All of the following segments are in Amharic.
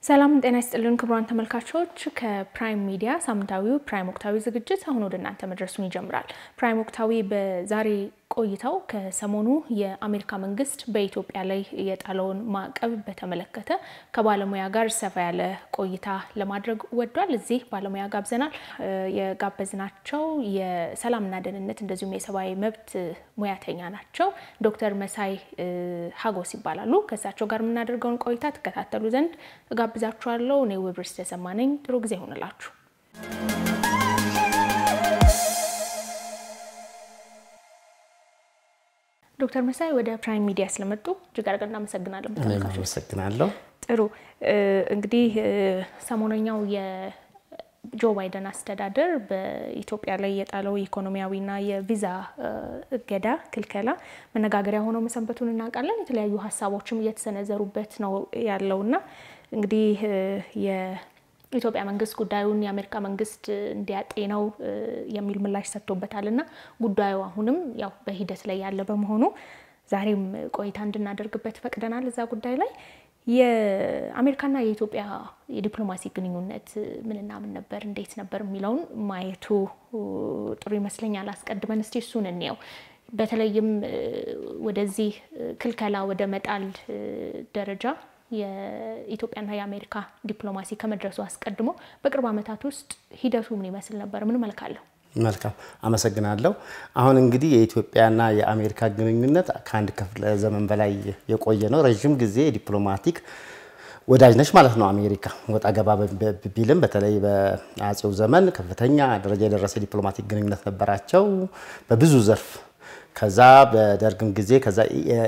ሰላም ጤና ይስጥልን ክቡራን ተመልካቾች፣ ከፕራይም ሚዲያ ሳምንታዊው ፕራይም ወቅታዊ ዝግጅት አሁን ወደ እናንተ መድረሱን ይጀምራል። ፕራይም ወቅታዊ በዛሬ ቆይታው ከሰሞኑ የአሜሪካ መንግስት በኢትዮጵያ ላይ የጣለውን ማዕቀብ በተመለከተ ከባለሙያ ጋር ሰፋ ያለ ቆይታ ለማድረግ ወዷል። እዚህ ባለሙያ ጋብዘናል። የጋበዝናቸው የሰላምና ደህንነት እንደዚሁም የሰብአዊ መብት ሙያተኛ ናቸው። ዶክተር መሳይ ሀጎስ ይባላሉ። ከእሳቸው ጋር የምናደርገውን ቆይታ ትከታተሉ ዘንድ እጋብዛችኋለሁ። እኔ ውብርስ ተሰማ ነኝ። ጥሩ ጊዜ ይሆንላችሁ። ዶክተር መሳይ ወደ ፕራይም ሚዲያ ስለመጡ እጅግ አድርገን እናመሰግናለን። አመሰግናለሁ። ጥሩ እንግዲህ ሰሞነኛው የጆ ባይደን አስተዳደር በኢትዮጵያ ላይ የጣለው ኢኮኖሚያዊና የቪዛ እገዳ ክልከላ መነጋገሪያ ሆነው መሰንበቱን እናውቃለን። የተለያዩ ሀሳቦችም እየተሰነዘሩበት ነው ያለውና እንግዲህ የኢትዮጵያ መንግስት ጉዳዩን የአሜሪካ መንግስት እንዲያጤነው የሚል ምላሽ ሰጥቶበታል እና ጉዳዩ አሁንም ያው በሂደት ላይ ያለ በመሆኑ ዛሬም ቆይታ እንድናደርግበት ፈቅደናል። እዛ ጉዳይ ላይ የአሜሪካና የኢትዮጵያ የዲፕሎማሲ ግንኙነት ምንና ምን ነበር፣ እንዴት ነበር የሚለውን ማየቱ ጥሩ ይመስለኛል። አስቀድመን እስቲ እሱን እንየው። በተለይም ወደዚህ ክልከላ ወደ መጣል ደረጃ የኢትዮጵያና የአሜሪካ ዲፕሎማሲ ከመድረሱ አስቀድሞ በቅርብ ዓመታት ውስጥ ሂደቱ ምን ይመስል ነበር? ምን መልክ አለው? መልካም አመሰግናለሁ። አሁን እንግዲህ የኢትዮጵያና የአሜሪካ ግንኙነት ከአንድ ክፍለ ዘመን በላይ የቆየ ነው። ረዥም ጊዜ ዲፕሎማቲክ ወዳጅ ነች ማለት ነው። አሜሪካ ወጣ ገባ ቢልም በተለይ በአጼው ዘመን ከፍተኛ ደረጃ የደረሰ ዲፕሎማቲክ ግንኙነት ነበራቸው በብዙ ዘርፍ ከዛ በደርግም ጊዜ ከዛ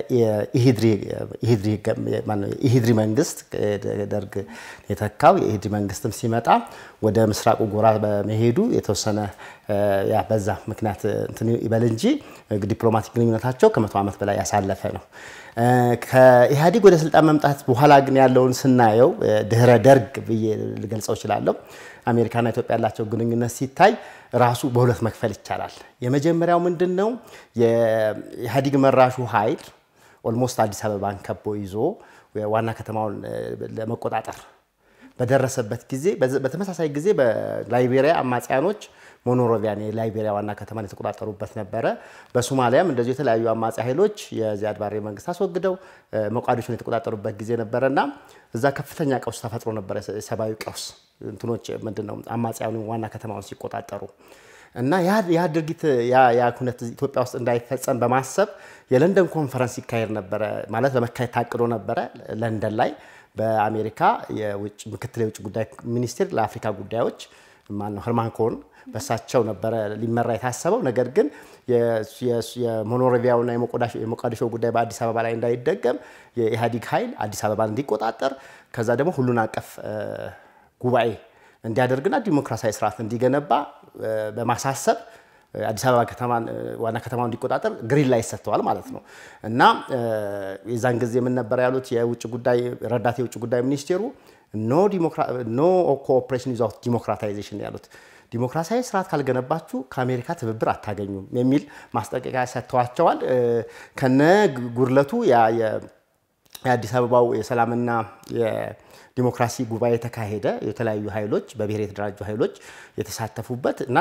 ኢሂድሪ መንግስት ደርግ የተካው የኢሂድሪ መንግስትም ሲመጣ ወደ ምስራቁ ጎራ በመሄዱ የተወሰነ በዛ ምክንያት እንትን ይበል እንጂ ዲፕሎማቲክ ግንኙነታቸው ከመቶ ዓመት በላይ ያሳለፈ ነው። ከኢህአዴግ ወደ ስልጣን መምጣት በኋላ ግን ያለውን ስናየው ድህረ ደርግ ብዬ ልገልጸው እችላለሁ። አሜሪካና ኢትዮጵያ ያላቸው ግንኙነት ሲታይ ራሱ በሁለት መክፈል ይቻላል። የመጀመሪያው ምንድን ነው? የኢህአዴግ መራሹ ኃይል ኦልሞስት አዲስ አበባን ከቦ ይዞ ዋና ከተማውን ለመቆጣጠር በደረሰበት ጊዜ በተመሳሳይ ጊዜ በላይቤሪያ አማጽያኖች ሞኖሮቪያን የላይቤሪያ ዋና ከተማን የተቆጣጠሩበት ነበረ። በሶማሊያም እንደዚሁ የተለያዩ አማጺ ኃይሎች የዚያድ ባሬ መንግስት አስወግደው ሞቃዲሾን የተቆጣጠሩበት ጊዜ ነበረና እዛ ከፍተኛ ቀውስ ተፈጥሮ ነበረ። የሰብአዊ ቀውስ እንትኖች ምንድን ነው አማጽያኑ ዋና ከተማውን ሲቆጣጠሩ እና ያ ድርጊት ያ ኩነት ኢትዮጵያ ውስጥ እንዳይፈጸም በማሰብ የለንደን ኮንፈረንስ ይካሄድ ነበረ ማለት ለመካሄድ ታቅዶ ነበረ ለንደን ላይ በአሜሪካ ምክትል የውጭ ጉዳይ ሚኒስቴር ለአፍሪካ ጉዳዮች ማነው ህርማን ኮን በሳቸው ነበረ ሊመራ የታሰበው። ነገር ግን የሞኖሮቪያውና የሞቃዲሾ ጉዳይ በአዲስ አበባ ላይ እንዳይደገም የኢህአዴግ ኃይል አዲስ አበባን እንዲቆጣጠር ከዛ ደግሞ ሁሉን አቀፍ ጉባኤ እንዲያደርግና ዲሞክራሲያዊ ስርዓት እንዲገነባ በማሳሰብ አዲስ አበባ ከተማን ዋና ከተማው እንዲቆጣጠር ግሪን ላይ ሰጥተዋል ማለት ነው። እና የዛን ጊዜ ምን ነበር ያሉት የውጭ ጉዳይ ረዳት የውጭ ጉዳይ ሚኒስቴሩ ኖ ኮኦፕሬሽን ዊዛውት ዲሞክራታይዜሽን ያሉት ዲሞክራሲያዊ ስርዓት ካልገነባችሁ ከአሜሪካ ትብብር አታገኙም የሚል ማስጠንቀቂያ ሰጥተዋቸዋል። ከነ ጉድለቱ የአዲስ አበባው የሰላምና ዲሞክራሲ ጉባኤ የተካሄደ የተለያዩ ኃይሎች በብሔር የተደራጁ ኃይሎች የተሳተፉበት እና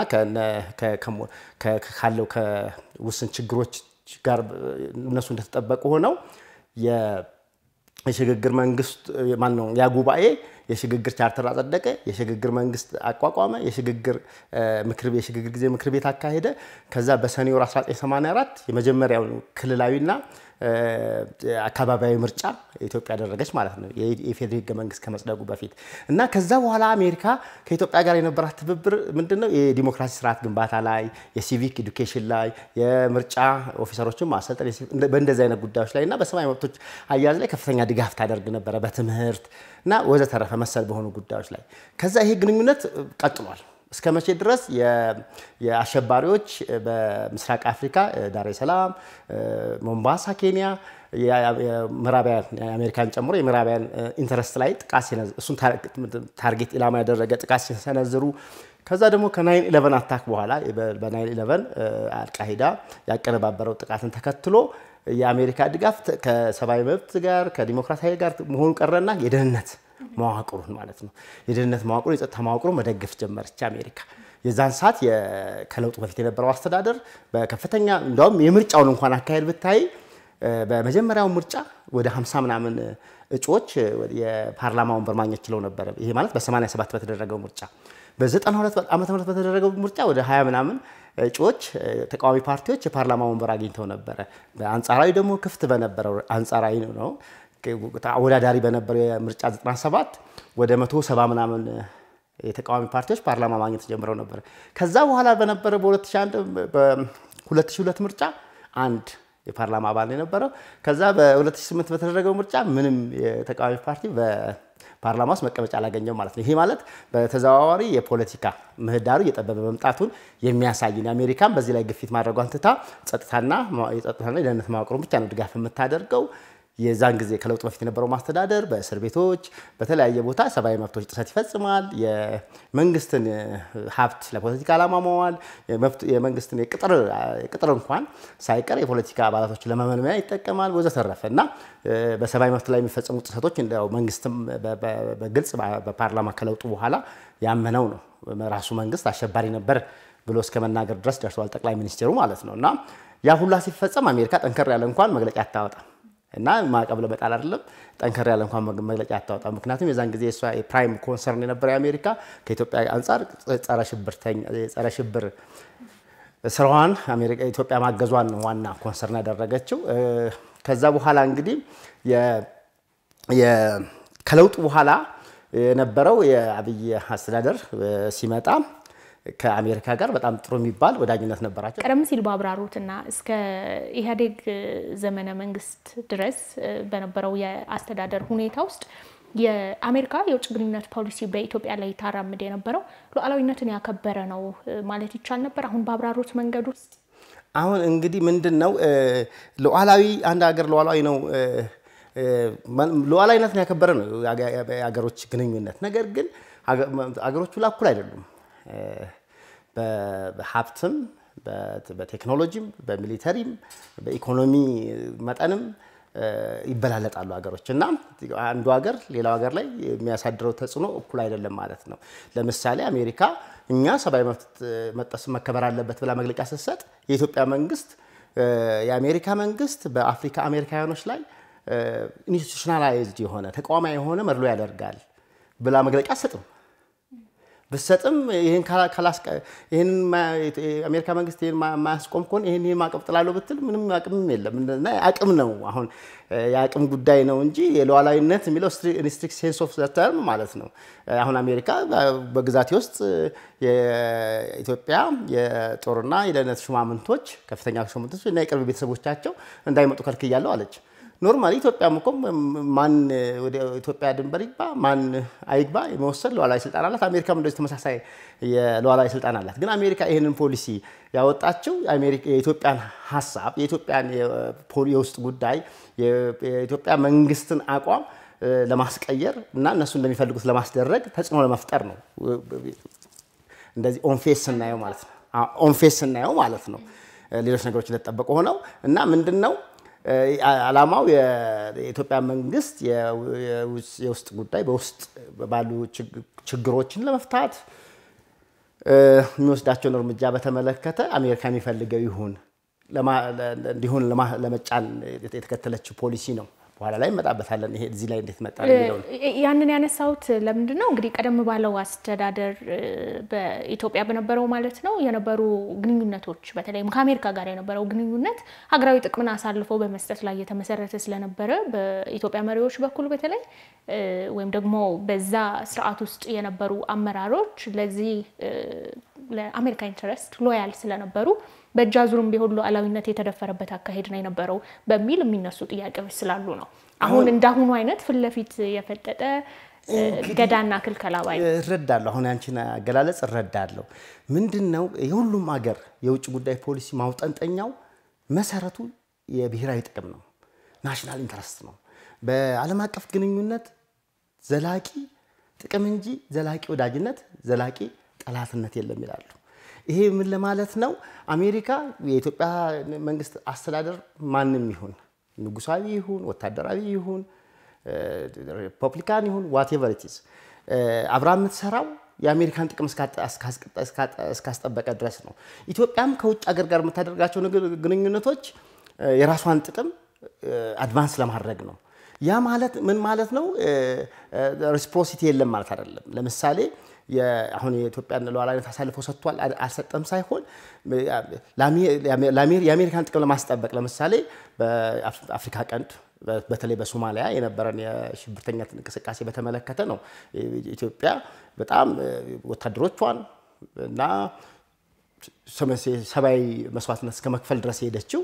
ካለው ከውስን ችግሮች ጋር እነሱ እንደተጠበቁ ሆነው የሽግግር መንግስት ማን ነው ያ ጉባኤ የሽግግር ቻርተር አጸደቀ፣ የሽግግር መንግስት አቋቋመ፣ የሽግግር ምክር የሽግግር ጊዜ ምክር ቤት አካሄደ። ከዛ በሰኔ ወር 1984 የመጀመሪያው ክልላዊና አካባቢያዊ ምርጫ ኢትዮጵያ ያደረገች ማለት ነው የኢፌዴሪ ህገ መንግስት ከመጽደቁ በፊት እና ከዛ በኋላ አሜሪካ ከኢትዮጵያ ጋር የነበራት ትብብር ምንድነው? የዲሞክራሲ ስርዓት ግንባታ ላይ፣ የሲቪክ ኤዱኬሽን ላይ፣ የምርጫ ኦፊሰሮችን ማሰልጠን በእንደዚህ አይነት ጉዳዮች ላይ እና በሰብአዊ መብቶች አያያዝ ላይ ከፍተኛ ድጋፍ ታደርግ ነበረ በትምህርት እና ወዘተረፈ መሰል በሆኑ ጉዳዮች ላይ ከዛ ይሄ ግንኙነት ቀጥሏል። እስከ መቼ ድረስ የአሸባሪዎች በምስራቅ አፍሪካ ዳሬ ሰላም፣ ሞምባሳ፣ ኬንያ ምዕራባውያን የአሜሪካን ጨምሮ የምዕራባውያን ኢንተረስት ላይ ጥቃት እሱን ታርጌት ኢላማ ያደረገ ጥቃት ሲሰነዝሩ ከዛ ደግሞ ከናይን ኢለቨን አታክ በኋላ በናይን ኢለቨን አልቃሂዳ ያቀነባበረው ጥቃትን ተከትሎ የአሜሪካ ድጋፍ ከሰብአዊ መብት ጋር ከዲሞክራሲያዊ ጋር መሆኑ ቀረና የደህንነት መዋቅሩን ማለት ነው። የደህንነት መዋቅሩን የጸጥታ መዋቅሩን መደገፍ ጀመረች አሜሪካ። የዛን ሰዓት ከለውጡ በፊት የነበረው አስተዳደር በከፍተኛ እንዲያውም የምርጫውን እንኳን አካሄድ ብታይ በመጀመሪያው ምርጫ ወደ 50 ምናምን እጩዎች የፓርላማ ወንበር ማግኘት ችለው ነበረ። ይሄ ማለት በ87 በተደረገው ምርጫ በ92 ዓመተ ምህረት በተደረገው ምርጫ ወደ 20 ምናምን እጩዎች ተቃዋሚ ፓርቲዎች የፓርላማ ወንበር አግኝተው ነበረ። በአንጻራዊ ደግሞ ክፍት በነበረው አንጻራዊ ነው አወዳዳሪ በነበረው የምርጫ 97 ወደ 170 ምናምን የተቃዋሚ ፓርቲዎች ፓርላማ ማግኘት ጀምረው ነበር። ከዛ በኋላ በነበረ በ2002 ምርጫ አንድ የፓርላማ አባል ነው የነበረው። ከዛ በ2008 በተደረገው ምርጫ ምንም የተቃዋሚ ፓርቲ በፓርላማ ውስጥ መቀመጫ አላገኘው ማለት ነው። ይሄ ማለት በተዘዋዋሪ የፖለቲካ ምህዳሩ እየጠበበ መምጣቱን የሚያሳይ ነው። አሜሪካን በዚህ ላይ ግፊት ማድረጓን ትታ ጸጥታና የጸጥታና የደህንነት መዋቅሩን ብቻ ነው ድጋፍ የምታደርገው። የዛን ጊዜ ከለውጥ በፊት የነበረው ማስተዳደር በእስር ቤቶች በተለያየ ቦታ ሰብአዊ መብቶች ጥሰት ይፈጽማል። የመንግስትን ሀብት ለፖለቲካ ዓላማ መዋል፣ የመንግስትን የቅጥር እንኳን ሳይቀር የፖለቲካ አባላቶችን ለመመልመያ ይጠቀማል ወዘተረፈ እና በሰብአዊ መብት ላይ የሚፈጸሙ ጥሰቶች እንደው መንግስትም በግልጽ በፓርላማ ከለውጡ በኋላ ያመነው ነው። ራሱ መንግስት አሸባሪ ነበር ብሎ እስከ መናገር ድረስ ደርሰዋል ጠቅላይ ሚኒስቴሩ ማለት ነው። እና ያ ሁላ ሲፈጸም አሜሪካ ጠንከር ያለ እንኳን መግለጫ አታወጣም እና ማዕቀብ ለመጣል አይደለም ጠንከር ያለ እንኳን መግለጫ አታወጣም። ምክንያቱም የዛን ጊዜ እሷ የፕራይም ኮንሰርን የነበረው የአሜሪካ ከኢትዮጵያ አንጻር ጸረ ሽብር ስራዋን ኢትዮጵያ ማገዟን ነው ዋና ኮንሰርን ያደረገችው። ከዛ በኋላ እንግዲህ ከለውጡ በኋላ የነበረው የአብይ አስተዳደር ሲመጣ ከአሜሪካ ጋር በጣም ጥሩ የሚባል ወዳጅነት ነበራቸው። ቀደም ሲል ባብራሩትና እስከ ኢህአዴግ ዘመነ መንግስት ድረስ በነበረው የአስተዳደር ሁኔታ ውስጥ የአሜሪካ የውጭ ግንኙነት ፖሊሲ በኢትዮጵያ ላይ ታራምድ የነበረው ሉዓላዊነትን ያከበረ ነው ማለት ይቻል ነበር። አሁን ባብራሩት መንገድ ውስጥ አሁን እንግዲህ ምንድን ነው ሉዓላዊ አንድ ሀገር ሉዓላዊ ነው ሉዓላዊነትን ያከበረ ነው የሀገሮች ግንኙነት። ነገር ግን ሀገሮቹ ላይ እኩል አይደሉም። በሀብትም በቴክኖሎጂም በሚሊተሪም በኢኮኖሚ መጠንም ይበላለጣሉ ሀገሮች እና አንዱ ሀገር ሌላው ሀገር ላይ የሚያሳድረው ተጽዕኖ እኩል አይደለም ማለት ነው። ለምሳሌ አሜሪካ እኛ ሰብአዊ መብት መጠስ መከበር አለበት ብላ መግለጫ ስትሰጥ የኢትዮጵያ መንግስት የአሜሪካ መንግስት በአፍሪካ አሜሪካውያኖች ላይ ኢንስቲቱሽናላይዝድ የሆነ ተቋማዊ የሆነ መድሎ ያደርጋል ብላ መግለጫ አትሰጥም። ብሰጥም ይህን ይህን የአሜሪካ መንግስት ይህን ማያስቆም ከሆነ ይህን ይህን ማዕቀብ ጥላለሁ ብትል ምንም አቅምም የለም እና አቅም ነው አሁን የአቅም ጉዳይ ነው እንጂ የሉዓላዊነት የሚለው ስትሪክት ሴንስ ኦፍ ተርም ማለት ነው። አሁን አሜሪካ በግዛቴ ውስጥ የኢትዮጵያ የጦርና የደህንነት ሹማምንቶች ከፍተኛ ሹማምንቶች እና የቅርብ ቤተሰቦቻቸው እንዳይመጡ ከልክያለሁ አለች። ኖርማሊ ኢትዮጵያም እኮ ማን ወደ ኢትዮጵያ ድንበር ይግባ ማን አይግባ የመወሰን ሉዓላዊ ስልጣን አላት። አሜሪካም እንደዚህ ተመሳሳይ የሉዓላዊ ስልጣን አላት። ግን አሜሪካ ይህንን ፖሊሲ ያወጣችው የኢትዮጵያን ሀሳብ የኢትዮጵያን የውስጥ ጉዳይ የኢትዮጵያ መንግስትን አቋም ለማስቀየር እና እነሱ እንደሚፈልጉት ለማስደረግ ተጽዕኖ ለመፍጠር ነው። እንደዚህ ኦንፌስ ስናየው ማለት ነው። ኦንፌስ ስናየው ማለት ነው። ሌሎች ነገሮች እንደተጠበቁ ሆነው እና ምንድን ነው ዓላማው የኢትዮጵያ መንግስት የውስጥ ጉዳይ በውስጥ ባሉ ችግሮችን ለመፍታት የሚወስዳቸውን እርምጃ በተመለከተ አሜሪካ የሚፈልገው ይሁን እንዲሁን ለመጫን የተከተለችው ፖሊሲ ነው። በኋላ ላይ እንመጣበታለን። ይሄ እዚህ ላይ እንዴት መጣ የሚለውን ያንን ያነሳሁት ለምንድን ነው እንግዲህ ቀደም ባለው አስተዳደር በኢትዮጵያ በነበረው ማለት ነው የነበሩ ግንኙነቶች በተለይም ከአሜሪካ ጋር የነበረው ግንኙነት ሀገራዊ ጥቅምን አሳልፈው በመስጠት ላይ የተመሰረተ ስለነበረ በኢትዮጵያ መሪዎች በኩል በተለይ ወይም ደግሞ በዛ ስርዓት ውስጥ የነበሩ አመራሮች ለዚህ ለአሜሪካ ኢንተረስት ሎያል ስለነበሩ በእጅ አዙርም ቢሆን ሉዓላዊነት የተደፈረበት አካሄድ ነው የነበረው በሚል የሚነሱ ጥያቄዎች ስላሉ ነው። አሁን እንዳሁኑ አይነት ፊት ለፊት የፈጠጠ ገዳና ክልከላ ባይ እረዳለሁ። አሁን ያንቺን አገላለጽ እረዳለሁ። ምንድን ነው የሁሉም ሀገር የውጭ ጉዳይ ፖሊሲ ማውጠንጠኛው መሰረቱ የብሔራዊ ጥቅም ነው፣ ናሽናል ኢንተረስት ነው። በዓለም አቀፍ ግንኙነት ዘላቂ ጥቅም እንጂ ዘላቂ ወዳጅነት፣ ዘላቂ ጠላትነት የለም ይላሉ። ይሄ ምን ለማለት ነው? አሜሪካ የኢትዮጵያ መንግስት አስተዳደር ማንም ይሁን ንጉሳዊ ይሁን ወታደራዊ ይሁን ሪፐብሊካን ይሁን ዋቴቨር ኢት ኢዝ አብራ የምትሰራው የአሜሪካን ጥቅም እስካስጠበቀ ድረስ ነው። ኢትዮጵያም ከውጭ ሀገር ጋር የምታደርጋቸው ግንኙነቶች የራሷን ጥቅም አድቫንስ ለማድረግ ነው። ያ ማለት ምን ማለት ነው? ሪስፕሮሲቲ የለም ማለት አይደለም። ለምሳሌ አሁን የኢትዮጵያን ሉዓላዊነት አሳልፎ ሰጥቷል አልሰጠም ሳይሆን የአሜሪካን ጥቅም ለማስጠበቅ ለምሳሌ በአፍሪካ ቀንድ በተለይ በሶማሊያ የነበረን የሽብርተኝነት እንቅስቃሴ በተመለከተ ነው ኢትዮጵያ በጣም ወታደሮቿን እና ሰብአዊ መስዋዕትነት እስከ መክፈል ድረስ የሄደችው።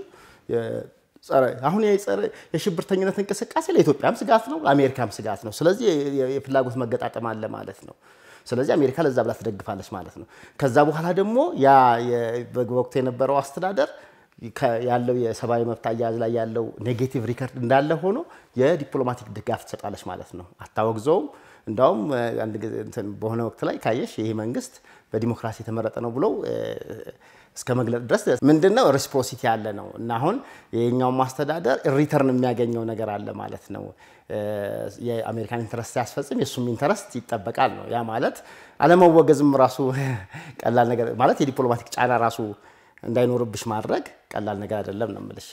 አሁን የሽብርተኝነት እንቅስቃሴ ለኢትዮጵያም ስጋት ነው፣ ለአሜሪካም ስጋት ነው። ስለዚህ የፍላጎት መገጣጠም አለ ማለት ነው። ስለዚህ አሜሪካ ለዛ ብላ ትደግፋለች ማለት ነው። ከዛ በኋላ ደግሞ ያ በወቅቱ የነበረው አስተዳደር ያለው የሰብአዊ መብት አያያዝ ላይ ያለው ኔጌቲቭ ሪከርድ እንዳለ ሆኖ የዲፕሎማቲክ ድጋፍ ትሰጣለች ማለት ነው። አታወግዘውም። እንዳውም አንድ በሆነ ወቅት ላይ ካየሽ ይህ መንግስት በዲሞክራሲ የተመረጠ ነው ብለው እስከ መግለጥ ድረስ ምንድነው ሬስፕሮሲቲ ያለ ነው እና አሁን የኛውም ማስተዳደር ሪተርን የሚያገኘው ነገር አለ ማለት ነው። የአሜሪካን ኢንተረስት ሲያስፈጽም የእሱም ኢንተረስት ይጠበቃል ነው። ያ ማለት አለመወገዝም ራሱ ቀላል ነገር ማለት የዲፕሎማቲክ ጫና ራሱ እንዳይኖርብሽ ማድረግ ቀላል ነገር አይደለም ነው የምልሽ።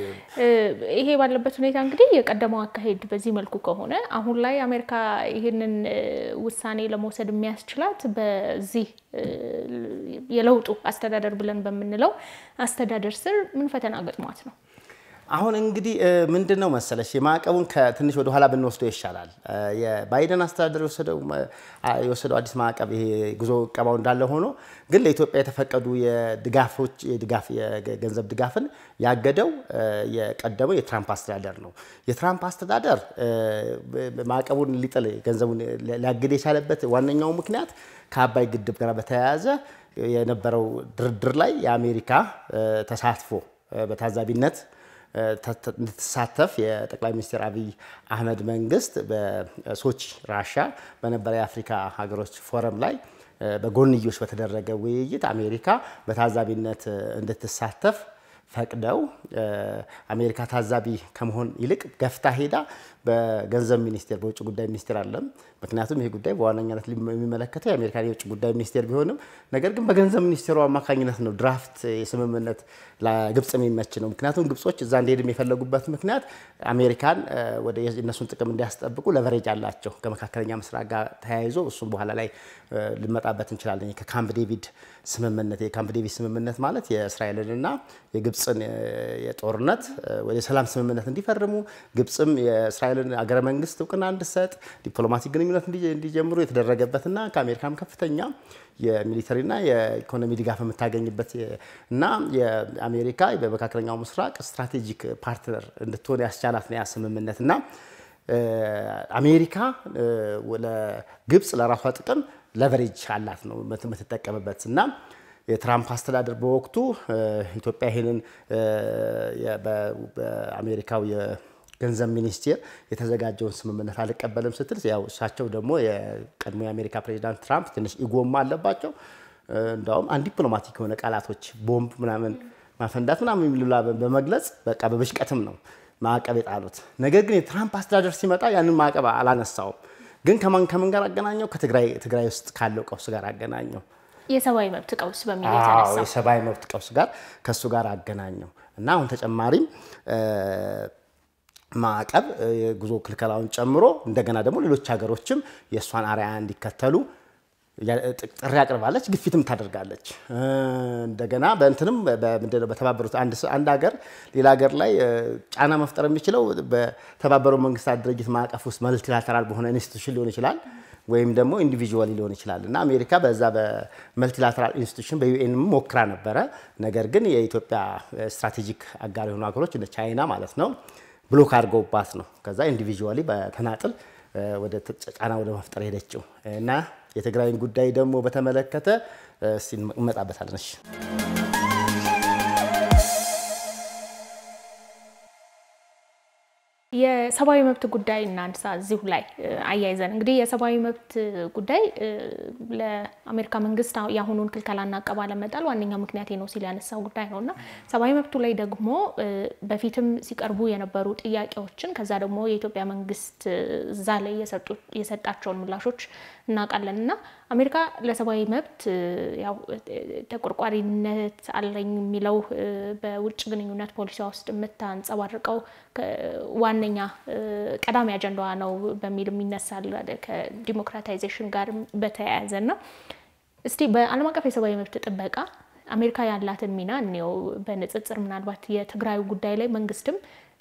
ይሄ ባለበት ሁኔታ እንግዲህ የቀደመው አካሄድ በዚህ መልኩ ከሆነ አሁን ላይ አሜሪካ ይህንን ውሳኔ ለመውሰድ የሚያስችላት በዚህ የለውጡ አስተዳደር ብለን በምንለው አስተዳደር ስር ምን ፈተና ገጥሟት ነው? አሁን እንግዲህ ምንድን ነው መሰለሽ የማዕቀቡን ከትንሽ ወደ ኋላ ብንወስደው ይሻላል። የባይደን አስተዳደር የወሰደው አዲስ ማዕቀብ ይሄ ጉዞ እቀባው እንዳለ ሆኖ ግን ለኢትዮጵያ የተፈቀዱ የድጋፎች የድጋፍ የገንዘብ ድጋፍን ያገደው የቀደመው የትራምፕ አስተዳደር ነው። የትራምፕ አስተዳደር ማዕቀቡን ሊጥል ገንዘቡን ሊያግድ የቻለበት ዋነኛው ምክንያት ከአባይ ግድብ ጋር በተያያዘ የነበረው ድርድር ላይ የአሜሪካ ተሳትፎ በታዛቢነት እንድትሳተፍ የጠቅላይ ሚኒስትር አብይ አህመድ መንግስት በሶቺ ራሻ በነበረ የአፍሪካ ሀገሮች ፎረም ላይ በጎንዮሽ በተደረገ ውይይት አሜሪካ በታዛቢነት እንድትሳተፍ ፈቅደው አሜሪካ ታዛቢ ከመሆን ይልቅ ገፍታ ሄዳ በገንዘብ ሚኒስቴር በውጭ ጉዳይ ሚኒስቴር አለም። ምክንያቱም ይሄ ጉዳይ በዋነኛነት የሚመለከተው የአሜሪካን የውጭ ጉዳይ ሚኒስቴር ቢሆንም ነገር ግን በገንዘብ ሚኒስቴሩ አማካኝነት ነው ድራፍት የስምምነት ለግብፅ የሚመች ነው። ምክንያቱም ግብጾች እዛ እንዲሄድም የፈለጉበት ምክንያት አሜሪካን ወደ እነሱን ጥቅም እንዲያስጠብቁ ለቨሬጅ አላቸው ከመካከለኛ ምስራቅ ጋር ተያይዞ እሱም በኋላ ላይ ልንመጣበት እንችላለን። ከካምፕ ዴቪድ ስምምነት የካምፕ ዴቪድ ስምምነት ማለት የእስራኤልንና የግብፅን የጦርነት ወደ ሰላም ስምምነት እንዲፈርሙ ግብፅም የእስራኤልን አገረ መንግስት እውቅና እንድሰጥ ዲፕሎማቲክ ግንኙነት እንዲጀምሩ የተደረገበትና ከአሜሪካም ከፍተኛ የሚሊተሪና የኢኮኖሚ ድጋፍ የምታገኝበት እና የአሜሪካ በመካከለኛው ምስራቅ ስትራቴጂክ ፓርትነር እንድትሆን ያስቻላት ነው ያ ስምምነት እና አሜሪካ ለግብፅ ለራሷ ጥቅም ለቨሬጅ አላት ነው የምትጠቀምበት እና የትራምፕ አስተዳደር በወቅቱ ኢትዮጵያ ይህንን በአሜሪካው የገንዘብ ሚኒስቴር የተዘጋጀውን ስምምነት አልቀበልም ስትል ያው እሳቸው ደግሞ የቀድሞ የአሜሪካ ፕሬዚዳንት ትራምፕ ትንሽ ኢጎማ አለባቸው። እንዳውም አንድ ዲፕሎማቲክ የሆነ ቃላቶች ቦምብ ምናምን ማፈንዳት ምናምን የሚሉላ በመግለጽ በቃ በብሽቀትም ነው ማዕቀብ የጣሉት። ነገር ግን የትራምፕ አስተዳደር ሲመጣ ያንን ማዕቀብ አላነሳውም። ግን ከማን ከምን ጋር አገናኘው? ከትግራይ ውስጥ ካለው ቀውስ ጋር አገናኘው። የሰብአዊ መብት ቀውስ በሚል የተነሳው የሰብአዊ መብት ቀውስ ጋር ከእሱ ጋር አገናኘው እና አሁን ተጨማሪም ማዕቀብ የጉዞ ክልከላውን ጨምሮ እንደገና ደግሞ ሌሎች ሀገሮችም የእሷን አርአያ እንዲከተሉ ጥሪ አቅርባለች፣ ግፊትም ታደርጋለች። እንደገና በእንትንም ምንድነው በተባበሩት አንድ ሀገር ሌላ ሀገር ላይ ጫና መፍጠር የሚችለው በተባበሩ መንግስታት ድርጅት ማዕቀፍ ውስጥ መልቲላተራል በሆነ ኢንስቲቱሽን ሊሆን ይችላል ወይም ደግሞ ኢንዲቪዥዋሊ ሊሆን ይችላል እና አሜሪካ በዛ በመልቲላተራል ኢንስቲቱሽን በዩኤን ሞክራ ነበረ። ነገር ግን የኢትዮጵያ ስትራቴጂክ አጋር የሆኑ ሀገሮች እንደ ቻይና ማለት ነው ብሎክ አድርገውባት ነው ከዛ ኢንዲቪዥዋሊ በተናጥል ወደ ጫና ወደ መፍጠር ሄደችው እና የትግራይን ጉዳይ ደግሞ በተመለከተ እንመጣበታለን። እሺ የሰብአዊ መብት ጉዳይ እናንሳ። እዚሁ ላይ አያይዘን እንግዲህ የሰብአዊ መብት ጉዳይ ለአሜሪካ መንግስት የአሁኑን ክልከላና አቀባ ለመጣል ዋነኛ ምክንያቴ ነው ሲል ያነሳው ጉዳይ ነው እና ሰብአዊ መብቱ ላይ ደግሞ በፊትም ሲቀርቡ የነበሩ ጥያቄዎችን ከዛ ደግሞ የኢትዮጵያ መንግስት እዛ ላይ የሰጣቸውን ምላሾች እናውቃለን እና አሜሪካ ለሰብአዊ መብት ያው ተቆርቋሪነት አለኝ የሚለው በውጭ ግንኙነት ፖሊሲዋ ውስጥ የምታንጸባርቀው ዋነኛ ቀዳሚ አጀንዳዋ ነው በሚል ይነሳል ከዲሞክራታይዜሽን ጋር በተያያዘ እና እስቲ በዓለም አቀፍ የሰብአዊ መብት ጥበቃ አሜሪካ ያላትን ሚና እንየው በንጽጽር ምናልባት የትግራዩ ጉዳይ ላይ መንግስትም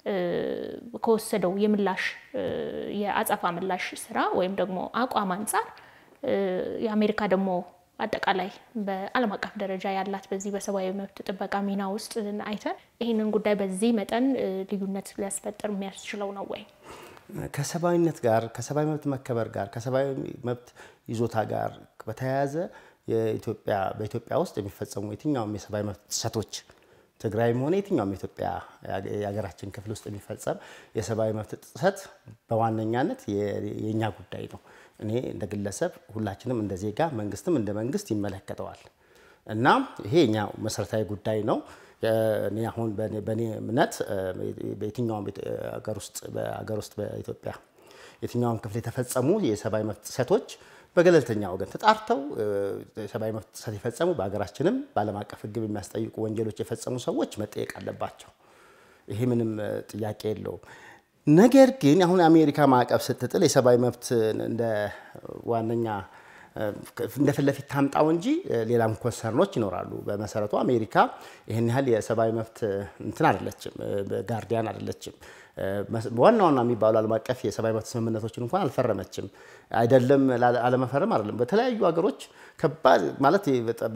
ከወሰደው የምላሽ የአጸፋ ምላሽ ስራ ወይም ደግሞ አቋም አንጻር የአሜሪካ ደግሞ አጠቃላይ በዓለም አቀፍ ደረጃ ያላት በዚህ በሰብአዊ መብት ጥበቃ ሚና ውስጥ አይተን ይህንን ጉዳይ በዚህ መጠን ልዩነት ሊያስፈጥር የሚያስችለው ነው ወይ? ከሰብአዊነት ጋር ከሰብአዊ መብት መከበር ጋር ከሰብአዊ መብት ይዞታ ጋር በተያያዘ የኢትዮጵያ በኢትዮጵያ ውስጥ የሚፈጸሙ የትኛውም የሰብአዊ መብት ጥሰቶች ትግራይም ሆነ የትኛውም የኢትዮጵያ የሀገራችን ክፍል ውስጥ የሚፈጸም የሰብአዊ መብት ጥሰት በዋነኛነት የእኛ ጉዳይ ነው። እኔ እንደ ግለሰብ፣ ሁላችንም እንደ ዜጋ፣ መንግስትም እንደ መንግስት ይመለከተዋል እና ይሄ የኛ መሰረታዊ ጉዳይ ነው። እኔ አሁን በእኔ እምነት በየትኛውም ሀገር ውስጥ በሀገር ውስጥ በኢትዮጵያ የትኛውም ክፍል የተፈጸሙ የሰብአዊ መብት ጥሰቶች በገለልተኛ ወገን ተጣርተው የሰብአዊ መብት ጥሰት የፈጸሙ በሀገራችንም በዓለም አቀፍ ሕግ የሚያስጠይቁ ወንጀሎች የፈጸሙ ሰዎች መጠየቅ አለባቸው። ይሄ ምንም ጥያቄ የለውም። ነገር ግን አሁን የአሜሪካ ማዕቀብ ስትጥል የሰብአዊ መብት እንደ ዋነኛ እንደ ፊት ለፊት ታምጣው እንጂ ሌላም ኮንሰርኖች ይኖራሉ። በመሰረቱ አሜሪካ ይህን ያህል የሰብአዊ መብት እንትን አይደለችም፣ ጋርዲያን አይደለችም። ዋና ዋና የሚባሉ ዓለም አቀፍ የሰብአዊ መብት ስምምነቶችን እንኳን አልፈረመችም። አይደለም አለመፈረም አይደለም። በተለያዩ ሀገሮች ከባድ ማለት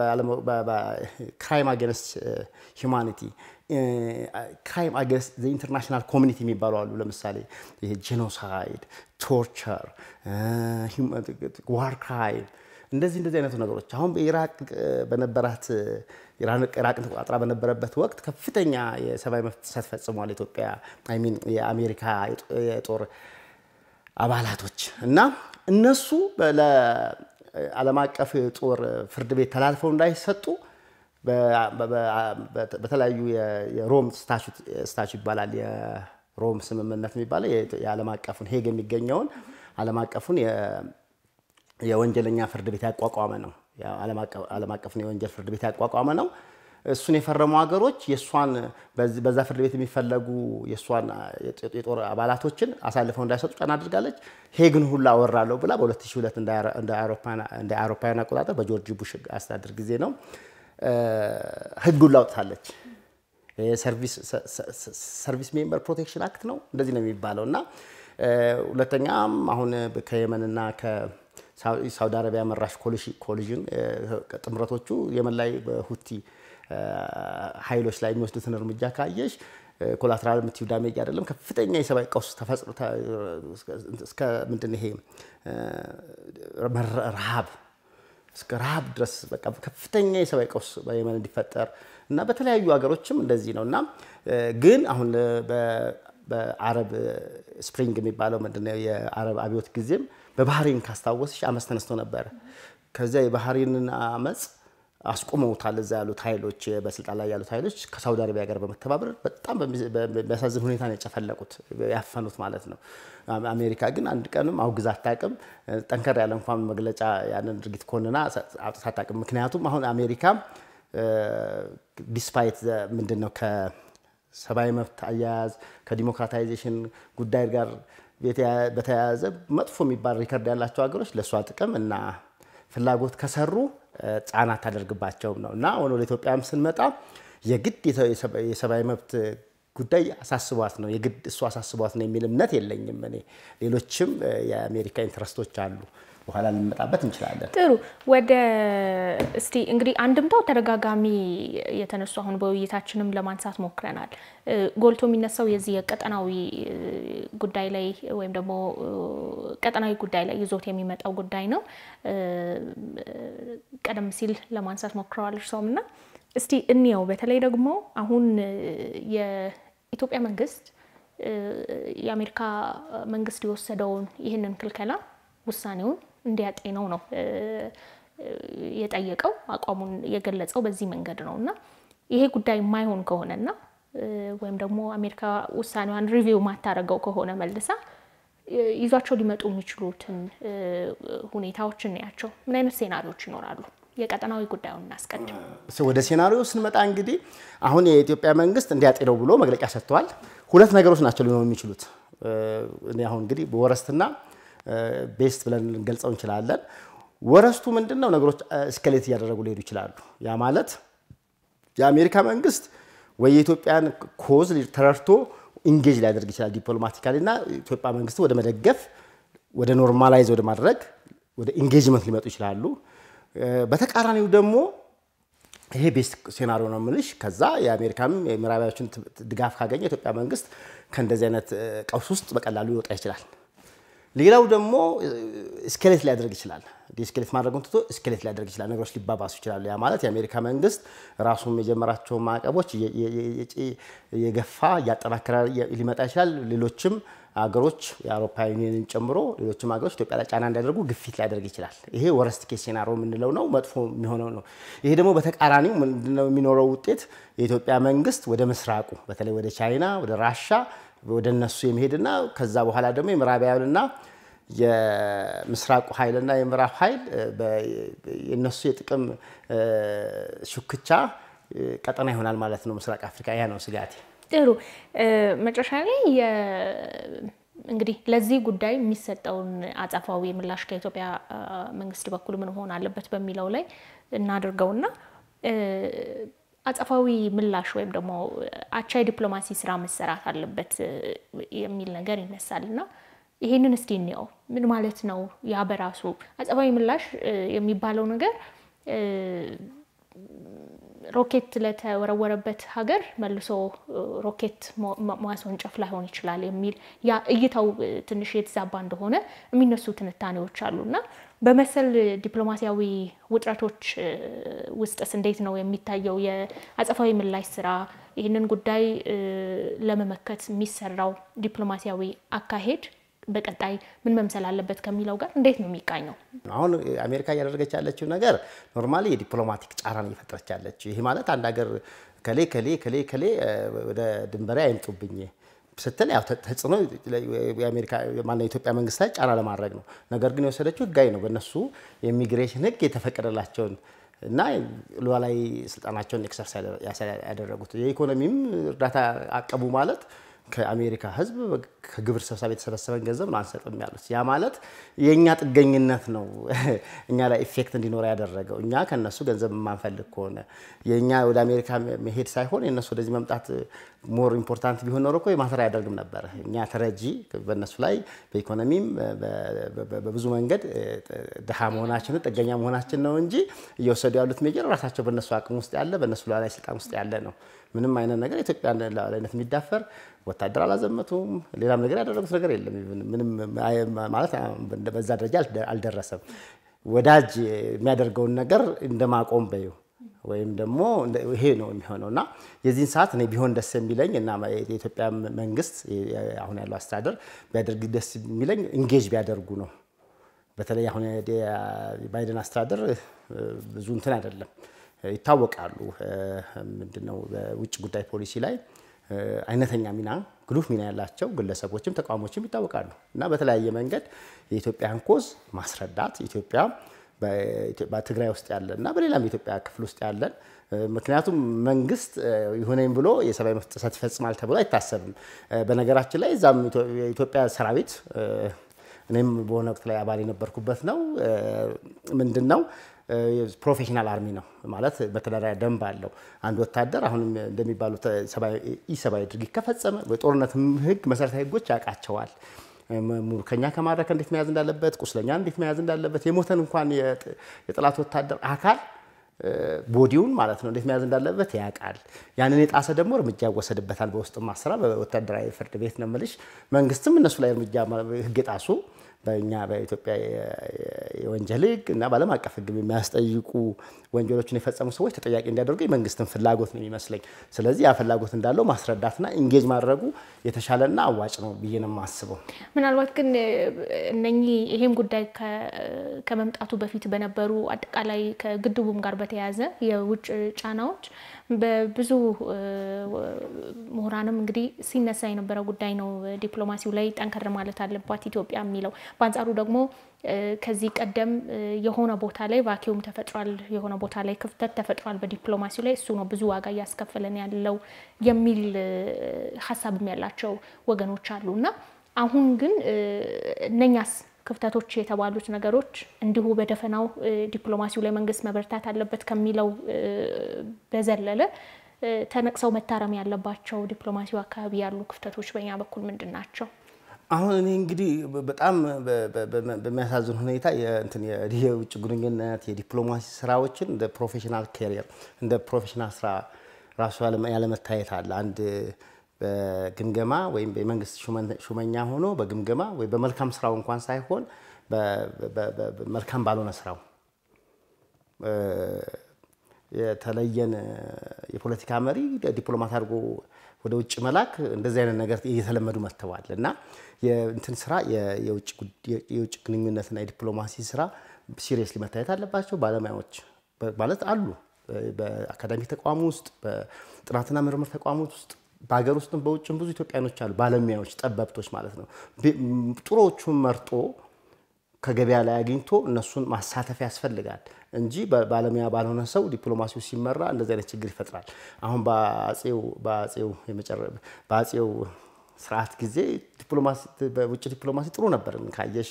ክራይም አጌንስት ሂውማኒቲ ክራይም አጌንስት ኢንተርናሽናል ኮሚኒቲ የሚባሉ አሉ። ለምሳሌ ይሄ ጄኖሳይድ፣ ቶርቸር፣ ዋር ክራይም እንደዚህ እንደዚህ አይነቱ ነገሮች አሁን በኢራቅ በነበራት ኢራቅን ተቆጣጥራ በነበረበት ወቅት ከፍተኛ የሰብአዊ መብት ጥሰት ፈጽሟል ኢትዮጵያ ሚን የአሜሪካ የጦር አባላቶች እና እነሱ ለዓለም አቀፍ የጦር ፍርድ ቤት ተላልፈው እንዳይሰጡ በተለያዩ የሮም ስታቹ ይባላል የሮም ስምምነት የሚባለው የዓለም አቀፉን ሄግ የሚገኘውን ዓለም አቀፉን የወንጀለኛ ፍርድ ቤት ያቋቋመ ነው። ዓለም አቀፉን የወንጀል ፍርድ ቤት ያቋቋመ ነው። እሱን የፈረሙ ሀገሮች የእሷን በዛ ፍርድ ቤት የሚፈለጉ የእሷን የጦር አባላቶችን አሳልፈው እንዳይሰጡ ጫና አድርጋለች። ሄግን ሁላ አወራለሁ ብላ በ2002 እንደ አውሮፓውያን አቆጣጠር በጆርጅ ቡሽ አስተዳደር ጊዜ ነው ህጉን ላውጥታለች። ሰርቪስ ሜምበር ፕሮቴክሽን አክት ነው እንደዚህ ነው የሚባለው እና ሁለተኛም አሁን ከየመንና ሳውዲ አረቢያ መራሽ ኮሊዥን ጥምረቶቹ የመን ላይ በሁቲ ኃይሎች ላይ የሚወስዱትን እርምጃ ካየሽ ኮላትራል የምትዩ ዳሜጅ አይደለም ከፍተኛ የሰብአዊ ቀውስ ተፈጽሞ እስከ ምንድን ይሄ ረሃብ እስከ ረሃብ ድረስ በቃ ከፍተኛ የሰብአዊ ቀውስ በየመን እንዲፈጠር እና በተለያዩ ሀገሮችም እንደዚህ ነው እና ግን አሁን በአረብ ስፕሪንግ የሚባለው ምንድነው የአረብ አብዮት ጊዜም በባህሬን ካስታወስሽ አመፅ ተነስቶ ነበረ። ከዚያ የባህሬንን አመፅ አስቆመውታል። እዛ ያሉት ኃይሎች በስልጣን ላይ ያሉት ኃይሎች ከሳውዲ አረቢያ ጋር በመተባበር በጣም በሚያሳዝን ሁኔታ ነው የጨፈለቁት ያፈኑት ማለት ነው። አሜሪካ ግን አንድ ቀንም አውግዛ አታውቅም። ጠንከር ያለ እንኳን መግለጫ ያንን ድርጊት ኮንና አውጥታ አታውቅም። ምክንያቱም አሁን አሜሪካ ዲስፓይት ምንድን ነው ከሰብአዊ መብት አያያዝ ከዲሞክራታይዜሽን ጉዳይ ጋር በተያያዘ መጥፎ የሚባል ሪከርድ ያላቸው ሀገሮች ለእሷ ጥቅም እና ፍላጎት ከሰሩ ጫና አታደርግባቸውም ነው እና አሁን ወደ ኢትዮጵያም ስንመጣ የግድ የሰብአዊ መብት ጉዳይ አሳስቧት ነው የግድ እሱ አሳስቧት ነው የሚል እምነት የለኝም እኔ። ሌሎችም የአሜሪካ ኢንትረስቶች አሉ። በኋላ ልንመጣበት እንችላለን። ጥሩ ወደ እስቲ እንግዲህ አንድምታው ተደጋጋሚ የተነሱ አሁን በውይይታችንም ለማንሳት ሞክረናል። ጎልቶ የሚነሳው የዚህ የቀጠናዊ ጉዳይ ላይ ወይም ደግሞ ቀጠናዊ ጉዳይ ላይ ይዞት የሚመጣው ጉዳይ ነው። ቀደም ሲል ለማንሳት ሞክረዋል እርሶም እና እስቲ እንየው። በተለይ ደግሞ አሁን የኢትዮጵያ መንግስት የአሜሪካ መንግስት የወሰደውን ይህንን ክልከላ ውሳኔውን እንዲያጤነው ነው የጠየቀው። አቋሙን የገለጸው በዚህ መንገድ ነው እና ይሄ ጉዳይ የማይሆን ከሆነና ወይም ደግሞ አሜሪካ ውሳኔዋን ሪቪው ማታረገው ከሆነ መልሳ ይዟቸው ሊመጡ የሚችሉትን ሁኔታዎች እናያቸው። ምን አይነት ሴናሪዎች ይኖራሉ? የቀጠናዊ ጉዳዩን እናስቀድም። ወደ ሴናሪዮ ስንመጣ እንግዲህ አሁን የኢትዮጵያ መንግስት እንዲያጤነው ብሎ መግለጫ ሰጥተዋል። ሁለት ነገሮች ናቸው ሊሆኑ የሚችሉት። እኔ አሁን እንግዲህ በወረስትና ቤስት ብለን ልንገልጸው እንችላለን። ወረስቱ ምንድን ነው? ነገሮች እስከሌት እያደረጉ ሊሄዱ ይችላሉ። ያ ማለት የአሜሪካ መንግስት ወይ የኢትዮጵያን ኮዝ ተረድቶ ኢንጌጅ ሊያደርግ ይችላል ዲፕሎማቲካሊ እና ኢትዮጵያ መንግስት ወደ መደገፍ ወደ ኖርማላይዝ ወደ ማድረግ ወደ ኢንጌጅመንት ሊመጡ ይችላሉ። በተቃራኒው ደግሞ ይሄ ቤስት ሴናሪዮ ነው የምልሽ። ከዛ የአሜሪካም የምዕራባዎችን ድጋፍ ካገኘ የኢትዮጵያ መንግስት ከእንደዚህ አይነት ቀውስ ውስጥ በቀላሉ ሊወጣ ይችላል። ሌላው ደግሞ ስኬሌት ሊያደርግ ይችላል። ዲስኬሌት ማድረጉን ትቶ ስኬሌት ሊያደርግ ይችላል። ነገሮች ሊባባሱ ይችላሉ። ያ ማለት የአሜሪካ መንግስት ራሱም የጀመራቸውን ማዕቀቦች የገፋ እያጠናከረ ሊመጣ ይችላል። ሌሎችም ሀገሮች የአውሮፓ ዩኒየንን ጨምሮ ሌሎችም ሀገሮች ኢትዮጵያ ላይ ጫና እንዲያደርጉ ግፊት ሊያደርግ ይችላል። ይሄ ወረስት ኬስ ሴናሪዮ የምንለው ነው፣ መጥፎ የሚሆነው ነው። ይሄ ደግሞ በተቃራኒው ምንድነው የሚኖረው ውጤት? የኢትዮጵያ መንግስት ወደ ምስራቁ በተለይ ወደ ቻይና፣ ወደ ራሻ ወደ እነሱ የሚሄድና ከዛ በኋላ ደግሞ የምዕራባውያንና የምስራቁ ኃይልና የምዕራብ ኃይል የእነሱ የጥቅም ሹክቻ ቀጠና ይሆናል ማለት ነው። ምስራቅ አፍሪካ ያ ነው ስጋቴ። ጥሩ መጨረሻ ላይ እንግዲህ ለዚህ ጉዳይ የሚሰጠውን አጸፋዊ ምላሽ ከኢትዮጵያ መንግስት በኩል ምን መሆን አለበት በሚለው ላይ እናድርገውና አጸፋዊ ምላሽ ወይም ደግሞ አቻ የዲፕሎማሲ ስራ መሰራት አለበት የሚል ነገር ይነሳል እና ይሄንን እስቲ እንየው። ምን ማለት ነው? ያ በራሱ አጸፋዊ ምላሽ የሚባለው ነገር ሮኬት ለተወረወረበት ሀገር መልሶ ሮኬት ማስወንጨፍ ላይሆን ይችላል የሚል ያ እይታው ትንሽ የተዛባ እንደሆነ የሚነሱ ትንታኔዎች አሉ እና በመሰል ዲፕሎማሲያዊ ውጥረቶች ውስጥስ እንዴት ነው የሚታየው የአጸፋዊ ምላሽ ስራ? ይህንን ጉዳይ ለመመከት የሚሰራው ዲፕሎማሲያዊ አካሄድ በቀጣይ ምን መምሰል አለበት ከሚለው ጋር እንዴት ነው የሚቃኘው? አሁን አሜሪካ እያደረገች ያለችው ነገር ኖርማሊ የዲፕሎማቲክ ጫናን እየፈጠረች ያለችው ይሄ ማለት አንድ ሀገር ከሌ ከሌ ከሌ ከሌ ወደ ድንበሬ አይምጡብኝ ስትል ያው ተጽዕኖ የአሜሪካ ማነው የኢትዮጵያ መንግስት ላይ ጫና ለማድረግ ነው። ነገር ግን የወሰደችው ህጋዊ ነው። በእነሱ የኢሚግሬሽን ህግ የተፈቀደላቸውን እና ሉዓላዊ ስልጣናቸውን ኤክሰርሳይዝ ያደረጉት የኢኮኖሚም እርዳታ አቀቡ ማለት ከአሜሪካ ህዝብ ከግብር ሰብሳቢ የተሰበሰበን ገንዘብ ነው አንሰጥም ያሉት። ያ ማለት የእኛ ጥገኝነት ነው እኛ ላይ ኢፌክት እንዲኖር ያደረገው። እኛ ከነሱ ገንዘብ የማንፈልግ ከሆነ የእኛ ወደ አሜሪካ መሄድ ሳይሆን የነሱ ወደዚህ መምጣት ሞር ኢምፖርታንት ቢሆን ኖሮ እኮ ማተር አያደርግም ነበረ። እኛ ተረጂ በእነሱ ላይ በኢኮኖሚም በብዙ መንገድ ድሃ መሆናችንን ጥገኛ መሆናችን ነው እንጂ እየወሰዱ ያሉት ሜጀር ራሳቸው በእነሱ አቅም ውስጥ ያለ በእነሱ ሉዓላዊ ስልጣን ውስጥ ያለ ነው። ምንም አይነት ነገር የኢትዮጵያ ሉዓላዊነት የሚዳፈር ወታደር አላዘመቱም። ሌላም ነገር ያደረጉት ነገር የለም። ምንም ማለት በዛ ደረጃ አልደረሰም። ወዳጅ የሚያደርገውን ነገር እንደማቆም በዩ ወይም ደግሞ ይሄ ነው የሚሆነው እና የዚህን ሰዓት እኔ ቢሆን ደስ የሚለኝ እና የኢትዮጵያ መንግስት አሁን ያለው አስተዳደር ቢያደርግ ደስ የሚለኝ ኢንጌጅ ቢያደርጉ ነው። በተለይ አሁን የባይደን አስተዳደር ብዙ እንትን አይደለም ይታወቃሉ። ምንድነው በውጭ ጉዳይ ፖሊሲ ላይ አይነተኛ ሚና ግሉፍ ሚና ያላቸው ግለሰቦችም ተቋሞችም ይታወቃሉ እና በተለያየ መንገድ የኢትዮጵያን ኮዝ ማስረዳት ኢትዮጵያ በትግራይ ውስጥ ያለ እና በሌላም የኢትዮጵያ ክፍል ውስጥ ያለን ምክንያቱም መንግስት ይሁነኝ ብሎ የሰብአዊ መብት ጥሰት ይፈጽማል ተብሎ አይታሰብም። በነገራችን ላይ እዛም የኢትዮጵያ ሰራዊት እኔም በሆነ ወቅት ላይ አባል የነበርኩበት ነው። ምንድን ነው ፕሮፌሽናል አርሚ ነው ማለት መተዳደሪያ ደንብ አለው። አንድ ወታደር አሁንም እንደሚባሉት ኢሰብአዊ ድርጊት ከፈጸመ በጦርነት ህግ መሰረታዊ ህጎች ያውቃቸዋል። ሙርከኛ ከማድረክ እንዴት መያዝ እንዳለበት፣ ቁስለኛ እንዴት መያዝ እንዳለበት፣ የሞተን እንኳን የጠላት ወታደር አካል ቦዲውን ማለት ነው እንዴት መያዝ እንዳለበት ያውቃል። ያንን የጣሰ ደግሞ እርምጃ ይወሰድበታል። በውስጥ ማሰራ በወታደራዊ ፍርድ ቤት ነው የምልሽ። መንግስትም እነሱ ላይ እርምጃ ህግ የጣሱ በእኛ በኢትዮጵያ የወንጀል ሕግ እና በዓለም አቀፍ ሕግ የሚያስጠይቁ ወንጀሎችን የፈጸሙ ሰዎች ተጠያቂ እንዲያደርጉ የመንግስትን ፍላጎት ነው የሚመስለኝ። ስለዚህ ያ ፍላጎት እንዳለው ማስረዳትና ኢንጌጅ ማድረጉ የተሻለና አዋጭ ነው ብዬ ነው የማስበው። ምናልባት ግን እነኚህ ይሄም ጉዳይ ከመምጣቱ በፊት በነበሩ አጠቃላይ ከግድቡም ጋር በተያያዘ የውጭ ጫናዎች በብዙ ምሁራንም እንግዲህ ሲነሳ የነበረ ጉዳይ ነው። ዲፕሎማሲው ላይ ጠንከር ማለት አለባት ኢትዮጵያ የሚለው በአንጻሩ ደግሞ ከዚህ ቀደም የሆነ ቦታ ላይ ቫኪዩም ተፈጥሯል፣ የሆነ ቦታ ላይ ክፍተት ተፈጥሯል በዲፕሎማሲው ላይ እሱ ነው ብዙ ዋጋ እያስከፈለን ያለው የሚል ሀሳብም ያላቸው ወገኖች አሉ እና አሁን ግን እነኛስ ክፍተቶች የተባሉት ነገሮች እንዲሁ በደፈናው ዲፕሎማሲው ላይ መንግስት መበርታት አለበት ከሚለው በዘለለ ተነቅሰው መታረም ያለባቸው ዲፕሎማሲው አካባቢ ያሉ ክፍተቶች በእኛ በኩል ምንድን ናቸው? አሁን እኔ እንግዲህ በጣም በሚያሳዝን ሁኔታ የውጭ ግንኙነት የዲፕሎማሲ ስራዎችን እንደ ፕሮፌሽናል ካሪየር እንደ ፕሮፌሽናል ስራ ራሱ ያለመታየት አለ። አንድ በግምገማ ወይም የመንግስት ሹመኛ ሆኖ በግምገማ ወይ በመልካም ስራው እንኳን ሳይሆን መልካም ባልሆነ ስራው የተለየን የፖለቲካ መሪ ዲፕሎማት አድርጎ ወደ ውጭ መላክ እንደዚህ አይነት ነገር እየተለመዱ መጥተዋል እና የእንትን ስራ የውጭ ግንኙነትና የዲፕሎማሲ ስራ ሲሪየስሊ መታየት አለባቸው። ባለሙያዎች ማለት አሉ በአካዳሚ ተቋም ውስጥ በጥናትና ምርምር ተቋሞች ውስጥ በሀገር ውስጥም በውጭም ብዙ ኢትዮጵያኖች አሉ። ባለሙያዎች፣ ጠበብቶች ማለት ነው። ጥሩዎቹን መርጦ ከገበያ ላይ አግኝቶ እነሱን ማሳተፍ ያስፈልጋል እንጂ ባለሙያ ባልሆነ ሰው ዲፕሎማሲው ሲመራ እንደዚህ አይነት ችግር ይፈጥራል። አሁን በአጼው ስርዓት ጊዜ በውጭ ዲፕሎማሲ ጥሩ ነበር። ካየሽ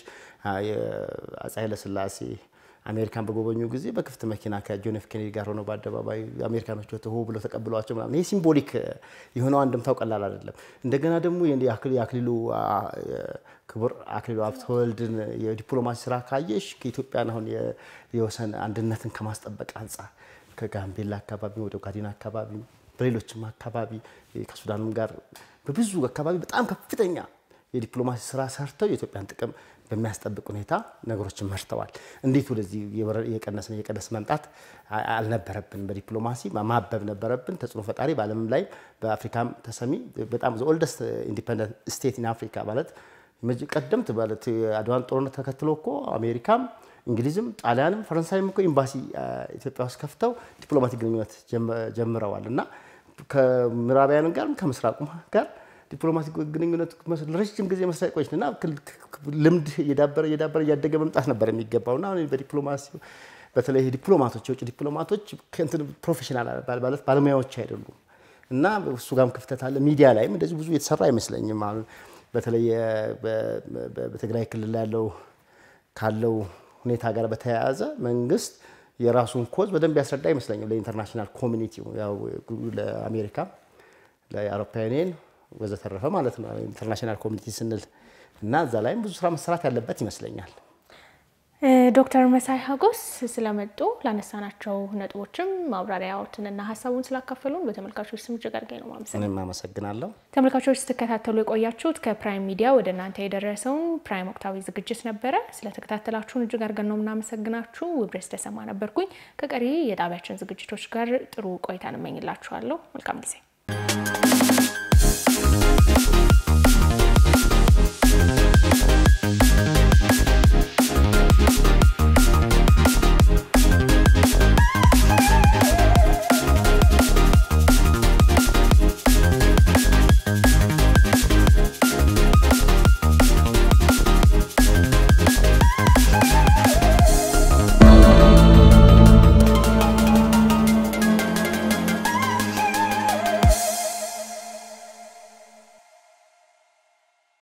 አፄ ኃይለሥላሴ አሜሪካን በጎበኙ ጊዜ በክፍት መኪና ከጆን ኤፍ ኬኔዲ ጋር ሆነው በአደባባይ አሜሪካኖች ሆ ብለው ተቀብለዋቸው ምናምን ይህ ሲምቦሊክ የሆነው አንድምታው ቀላል አይደለም። እንደገና ደግሞ የአክሊሉ ክቡር አክሊሉ ሀብተወልድን የዲፕሎማሲ ስራ ካየሽ ከኢትዮጵያን አሁን የወሰን አንድነትን ከማስጠበቅ አንጻር ከጋምቤላ አካባቢ ወደ ኦጋዴን አካባቢ በሌሎችም አካባቢ ከሱዳንም ጋር በብዙ አካባቢ በጣም ከፍተኛ የዲፕሎማሲ ስራ ሰርተው የኢትዮጵያን ጥቅም በሚያስጠብቅ ሁኔታ ነገሮችን መርተዋል። እንዴት ወደዚህ የቀነስን እየቀነስ መምጣት አልነበረብን። በዲፕሎማሲ ማበብ ነበረብን። ተጽዕኖ ፈጣሪ በዓለምም ላይ በአፍሪካም ተሰሚ በጣም ኦልደስት ኢንዲፐንደንት ስቴት ኢን አፍሪካ ማለት ቀደምት ማለት አድዋን ጦርነት ተከትሎ እኮ አሜሪካም እንግሊዝም ጣሊያንም ፈረንሳይም እኮ ኤምባሲ ኢትዮጵያ ውስጥ ከፍተው ዲፕሎማቲክ ግንኙነት ጀምረዋል እና ከምዕራባውያን ጋር ከምስራቁም ጋር ዲፕሎማቲክ ግንኙነት ረጅም ጊዜ መስራት ቆይች እና ልምድ እየዳበረ እየዳበረ እያደገ መምጣት ነበር የሚገባው እና በዲፕሎማሲ በተለይ ዲፕሎማቶች የውጭ ዲፕሎማቶች ከእንትን ፕሮፌሽናል ማለት ባለሙያዎች አይደሉም እና እሱ ጋርም ክፍተት አለ። ሚዲያ ላይም እንደዚህ ብዙ የተሰራ አይመስለኝም። አሁን በተለይ በትግራይ ክልል ያለው ካለው ሁኔታ ጋር በተያያዘ መንግስት የራሱን ኮዝ በደንብ ያስረዳ አይመስለኝም ለኢንተርናሽናል ኮሚኒቲው ለአሜሪካ ለአውሮፓውያን ወዘተረፈ ማለት ነው ኢንተርናሽናል ኮሚኒቲ ስንል እና እዛ ላይም ብዙ ስራ መሰራት ያለበት ይመስለኛል። ዶክተር መሳይ ሀጎስ ስለመጡ ላነሳናቸው ነጥቦችም ማብራሪያዎትንና ሀሳቡን ስላካፈሉን በተመልካቾች ስም እጅግ አድርጌ ነው ማመሰግነው። እኔም አመሰግናለሁ። ተመልካቾች ስትከታተሉ የቆያችሁት ከፕራይም ሚዲያ ወደ እናንተ የደረሰውን ፕራይም ወቅታዊ ዝግጅት ነበረ። ስለተከታተላችሁን እጅግ አድርገን ነው የምናመሰግናችሁ። ውብሬስ ተሰማ ነበርኩኝ። ከቀሪ የጣቢያችን ዝግጅቶች ጋር ጥሩ ቆይታ እንመኝላችኋለሁ። መልካም ጊዜ